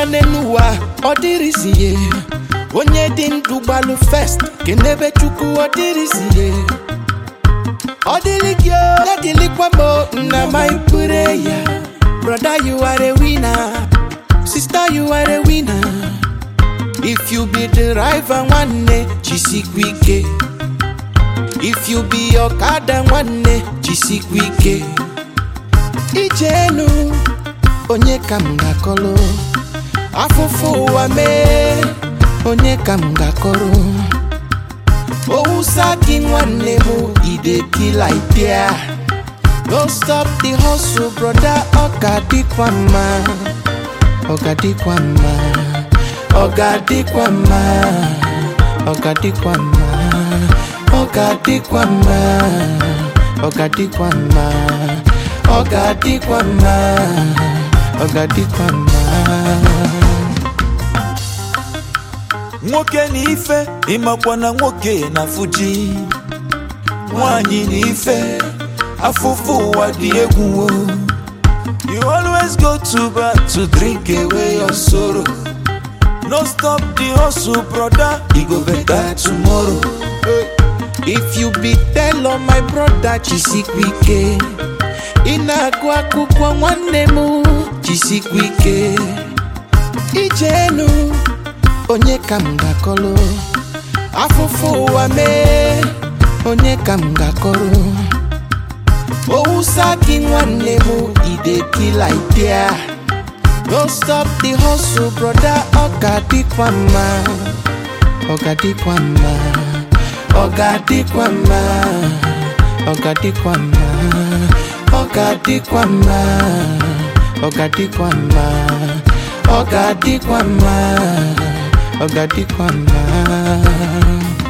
n'elu ụwa ọ dịrịzie onye dị ndụ gbalụ fest kenebe chukwu ọ dịrịzie ọ dịrị gị o ya dịrịkwa m o, na my prayer brother you are a winner sister you are a winner if you be the driver nwanne jisikwa ike if you be ọkada nwanne jisikwa ike ijenu onye ka m ga-akọrọ afụfụ ụwa mee onye ka m ga-akọrọ owusa gị nwanne m idekila idea no stop the hustle brother ọ ga-adịkwa mma ọ ga-adịkwa mma ọ ga-adịkwa mma ọ ga-adịkwa mma ọ ga-adịkwa mma ọ ga-adịkwa mma ọ ga-adịkwa mma ọ ga-adịkwa mma nwoke na ife ịmakwa na nwoke na fuji nwanyị na ife afụfụ ụwa dị egwu o. you always go to bar to drink away your sorrow no stop the hustle brother e go better tomorrow if you be telo my brother jisikwa ike ị na-agụ akwụkwọ nwanne m jisikwa ike ijenu onye ka m ga-akọrọ afụfụ ụwa mee onye ka m ga-akọrọ owusa gị nwanne m idekila idea no stop the hustle brother ọ ga-adịkwa mma ọ ga-adịkwa mma ọ ga-adịkwa mma ọ ga-adịkwa mma ọ ga-adịkwa mma ọ ga-adịkwa mma ọ ga-adịkwa mma ọ ga-adịkwa mma